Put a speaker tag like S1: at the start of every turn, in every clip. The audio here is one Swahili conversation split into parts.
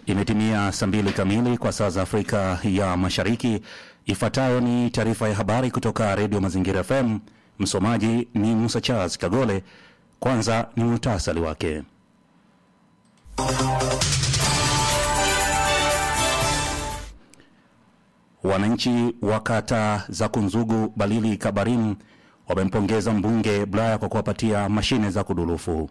S1: Imetimia saa mbili kamili kwa saa za Afrika ya Mashariki. Ifuatayo ni taarifa ya habari kutoka Redio Mazingira FM. Msomaji ni Musa Charles Kagole. Kwanza ni muhtasari wake. Wananchi wa kata za Kunzugu, Balili, Kabarim wamempongeza mbunge Bulaya kwa kuwapatia mashine za kudurufu.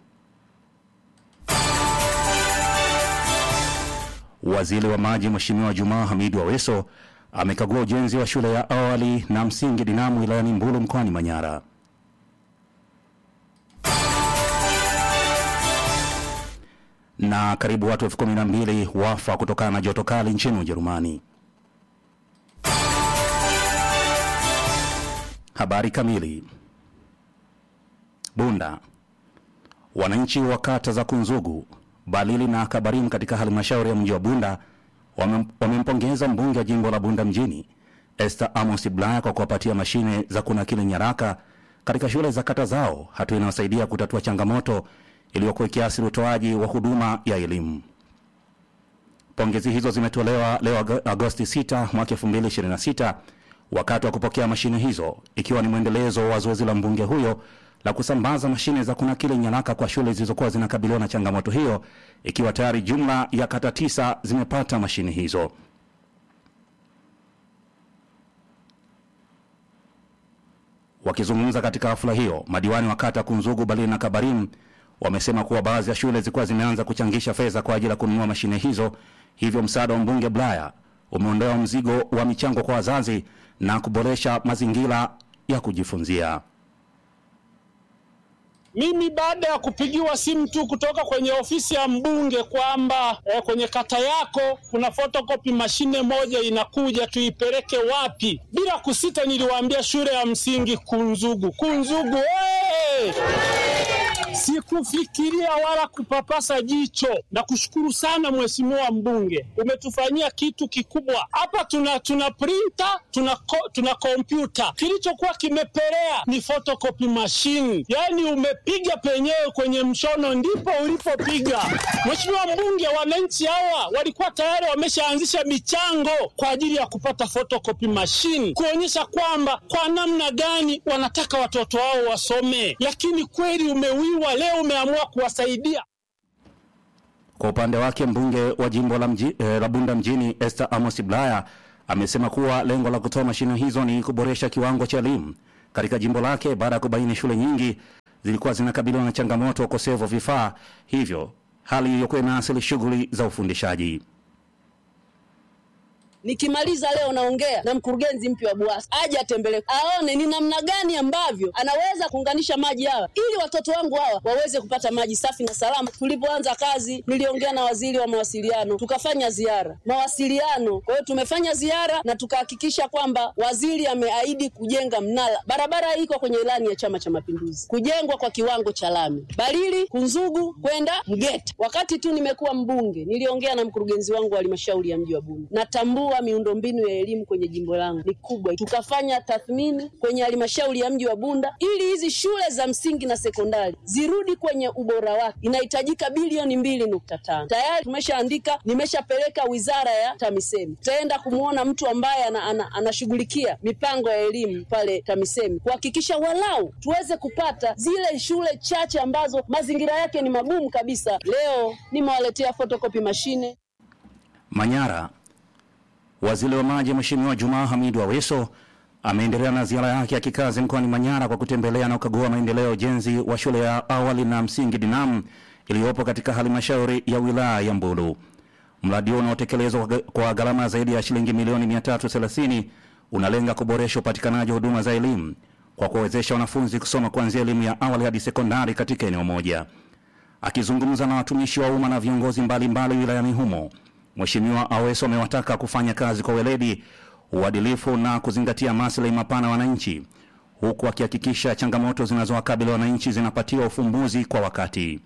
S1: Waziri wa maji Mheshimiwa Jumaa Hamid Aweso amekagua ujenzi wa shule ya awali na msingi Dinamu wilayani Mbulu mkoani Manyara. Na karibu watu elfu kumi na mbili wafa kutokana na joto kali nchini Ujerumani. Habari kamili. Bunda. Wananchi wa kata za Kunzugu, Balili na Kabarim katika halmashauri ya mji wa Bunda wamempongeza mbunge wa jimbo la Bunda mjini Esther Amos Bulaya kwa kuwapatia mashine za kunakili nyaraka katika shule za kata zao, hatua inayosaidia kutatua changamoto iliyokuwa ikiathiri utoaji wa huduma ya elimu. Pongezi hizo zimetolewa leo Agosti 6 mwaka 2026 wakati wa kupokea mashine hizo, ikiwa ni mwendelezo wa zoezi la mbunge huyo la kusambaza mashine za kunakili nyaraka kwa shule zilizokuwa zinakabiliwa na changamoto hiyo, ikiwa tayari jumla ya kata tisa zimepata mashine hizo. Wakizungumza katika hafla hiyo, madiwani wa kata Kunzugu, Balili na Kabarim wamesema kuwa baadhi ya shule zilikuwa zimeanza kuchangisha fedha kwa ajili ya kununua mashine hizo, hivyo msaada wa mbunge Bulaya umeondoa mzigo wa michango kwa wazazi na kuboresha mazingira ya kujifunzia.
S2: Mimi baada ya kupigiwa simu tu kutoka kwenye ofisi ya mbunge kwamba eh, kwenye kata yako kuna photocopy mashine moja inakuja, tuipeleke wapi? Bila kusita, niliwaambia shule ya msingi Kunzugu. Kunzugu hey! Sikufikiria wala kupapasa jicho. Na kushukuru sana mheshimiwa mbunge, umetufanyia kitu kikubwa hapa. Tuna tuna printer, tuna ko, tuna kompyuta. Kilichokuwa kimepelea ni photocopy machine, yaani umepiga penyewe kwenye mshono ndipo ulipopiga. Mheshimiwa mbunge, wananchi hawa walikuwa tayari wameshaanzisha michango kwa ajili ya kupata photocopy machine, kuonyesha kwamba kwa namna gani wanataka watoto wao wasome, lakini kweli umewiwa leo umeamua kuwasaidia.
S1: Kwa upande wake mbunge wa jimbo la, mji, eh, la Bunda mjini Esther Amos Bulaya amesema kuwa lengo la kutoa mashine hizo ni kuboresha kiwango cha elimu katika jimbo lake baada ya kubaini shule nyingi zilikuwa zinakabiliwa na changamoto ya ukosefu wa vifaa hivyo, hali iliyokuwa inaathiri shughuli za ufundishaji.
S3: Nikimaliza leo naongea na mkurugenzi mpya wa BUWASA aje atembelee, aone ni namna gani ambavyo anaweza kuunganisha maji hawa ili watoto wangu hawa waweze kupata maji safi na salama. Tulipoanza kazi, niliongea na waziri wa mawasiliano, tukafanya ziara mawasiliano. Kwa hiyo tumefanya ziara na tukahakikisha kwamba waziri ameahidi kujenga mnara. Barabara iko kwenye ilani ya Chama cha Mapinduzi, kujengwa kwa kiwango cha lami Balili Kunzugu kwenda Mgeta. Wakati tu nimekuwa mbunge, niliongea na mkurugenzi wangu wa halmashauri ya mji wa Bunda, natambua miundombinu ya elimu kwenye jimbo langu ni kubwa. Tukafanya tathmini kwenye halmashauri ya mji wa Bunda ili hizi shule za msingi na sekondari zirudi kwenye ubora wake, inahitajika bilioni mbili nukta tano. Tayari tumeshaandika, nimeshapeleka wizara ya TAMISEMI, tutaenda kumwona mtu ambaye anashughulikia ana, ana mipango ya elimu pale TAMISEMI kuhakikisha walau tuweze kupata zile shule chache ambazo mazingira yake ni magumu kabisa. Leo nimewaletea photocopy mashine
S1: Manyara. Waziri wa maji Mheshimiwa Jumaa Hamidu Aweso ameendelea na ziara yake ya kikazi mkoani Manyara kwa kutembelea na kukagua maendeleo ya ujenzi wa shule ya awali na msingi Dinamu iliyopo katika halmashauri ya wilaya ya Mbulu. Mradi huo unaotekelezwa kwa gharama zaidi ya shilingi milioni 330 unalenga kuboresha upatikanaji wa huduma za elimu kwa kuwawezesha wanafunzi kusoma kuanzia elimu ya awali hadi sekondari katika eneo moja. Akizungumza na watumishi wa umma na viongozi mbalimbali wilayani humo Mheshimiwa Aweso amewataka kufanya kazi kwa weledi, uadilifu na kuzingatia maslahi mapana ya wananchi, huku akihakikisha changamoto zinazowakabili wananchi zinapatiwa ufumbuzi kwa wakati.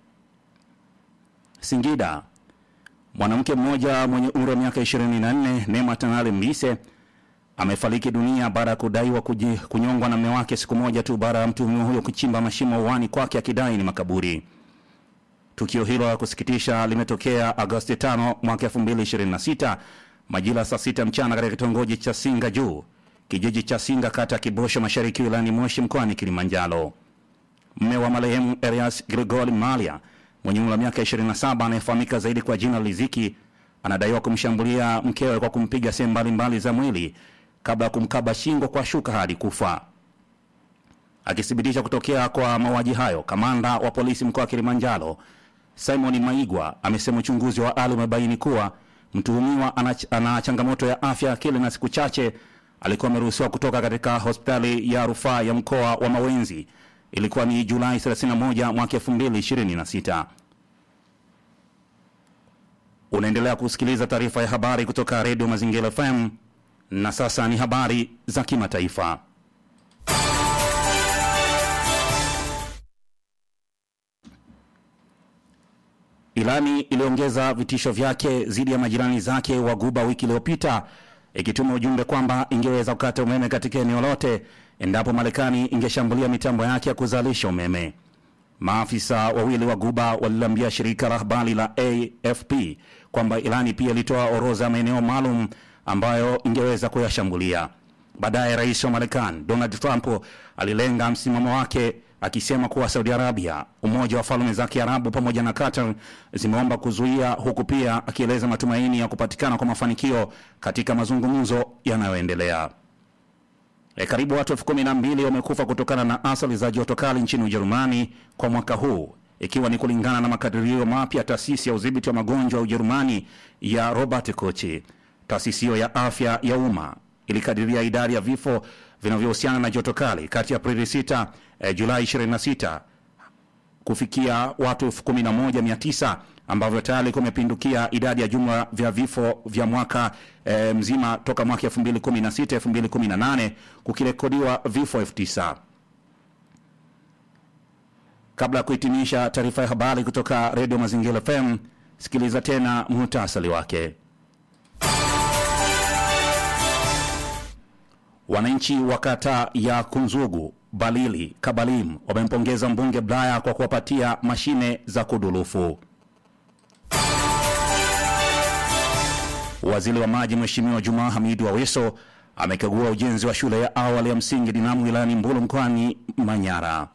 S1: Singida, mwanamke mmoja mwenye umri wa miaka 24 Neema Tanale Mbise amefariki dunia baada ya kudaiwa kuji- kunyongwa na mume wake siku moja tu baada ya mtuhumiwa huyo kuchimba mashimo uani kwake akidai ni makaburi. Tukio hilo la kusikitisha limetokea Agosti 5 mwaka 2026 majira saa sita mchana katika kitongoji cha Singa Juu, kijiji cha Singa, kata ya Kibosho Mashariki, wilayani Moshi, mkoani Kilimanjaro. Mme wa marehemu Elias Grigori Malia mwenye umri wa miaka 27 anayefahamika zaidi kwa jina Liziki anadaiwa kumshambulia mkewe kwa kumpiga sehemu mbalimbali za mwili kabla ya kumkaba shingo kwa shuka hadi kufa. Akithibitisha kutokea kwa mauaji hayo, kamanda wa polisi mkoa wa Kilimanjaro Simon Maigwa amesema uchunguzi wa awali umebaini kuwa mtuhumiwa ana, ana changamoto ya afya akili na siku chache alikuwa ameruhusiwa kutoka katika hospitali ya rufaa ya mkoa wa Mawenzi. Ilikuwa ni Julai 31 mwaka 2026. Unaendelea kusikiliza taarifa ya habari kutoka Redio Mazingira FM na sasa ni habari za kimataifa. Irani iliongeza vitisho vyake dhidi ya majirani zake wa Guba wiki iliyopita ikituma ujumbe kwamba ingeweza kukata umeme katika eneo lote endapo Marekani ingeshambulia mitambo yake ya kuzalisha umeme. Maafisa wawili wa Guba waliliambia shirika la habari la AFP kwamba Irani pia ilitoa orodha ya maeneo maalum ambayo ingeweza kuyashambulia. Baadaye rais wa Marekani Donald Trump alilenga msimamo wake akisema kuwa Saudi Arabia, Umoja wa Falme za Kiarabu pamoja na Qatar zimeomba kuzuia, huku pia akieleza matumaini ya kupatikana kwa mafanikio katika mazungumzo yanayoendelea. E, karibu watu elfu kumi na mbili wamekufa kutokana na athari za joto kali nchini Ujerumani kwa mwaka huu ikiwa ni kulingana na makadirio mapya taasisi ya udhibiti wa magonjwa ya Ujerumani ya Robert Koch. Taasisi hiyo ya afya ya umma ilikadiria idadi ya vifo vinavyohusiana na joto kali kati ya Aprili 6 eh, Julai 26 kufikia watu 11900 ambavyo tayari kumepindukia idadi ya jumla vya vifo vya mwaka eh, mzima toka mwaka 2016 2018 kukirekodiwa vifo 9000. Kabla ya kuhitimisha taarifa ya habari kutoka Redio Mazingira FM, sikiliza tena muhtasari wake. Wananchi wa kata ya Kunzugu, Balili, Kabalim wamempongeza mbunge Blaya kwa kuwapatia mashine za kudulufu. Waziri wa maji Mheshimiwa Jumaa Hamidu Aweso amekagua ujenzi wa shule ya awali ya msingi Dinamu wilayani Mbulu mkoani Manyara.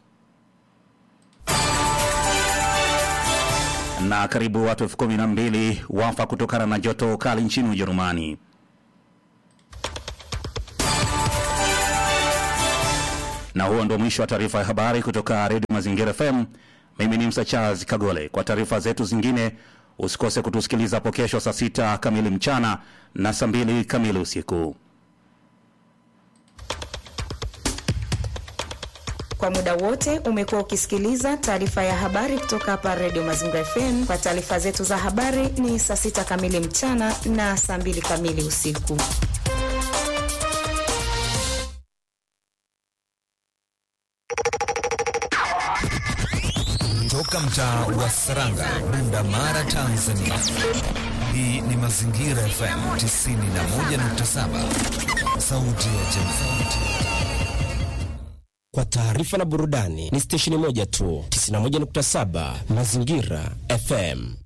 S1: Na karibu watu elfu kumi na mbili wafa kutokana na joto kali nchini Ujerumani. Na huo ndio mwisho wa taarifa ya habari kutoka Redio Mazingira FM. Mimi ni Msa Charles Kagole. Kwa taarifa zetu zingine usikose kutusikiliza hapo kesho saa sita kamili mchana na saa mbili kamili usiku.
S4: Kwa muda wote umekuwa ukisikiliza taarifa ya habari kutoka hapa Redio Mazingira FM. Kwa taarifa zetu za habari ni saa sita kamili mchana na saa mbili kamili usiku.
S5: Toka mtaa wa Saranga, Bunda Mara, Tanzania. Hii ni Mazingira FM 91.7, sauti ya jamii.
S6: Kwa taarifa na burudani ni stesheni moja tu, 91.7 Mazingira FM.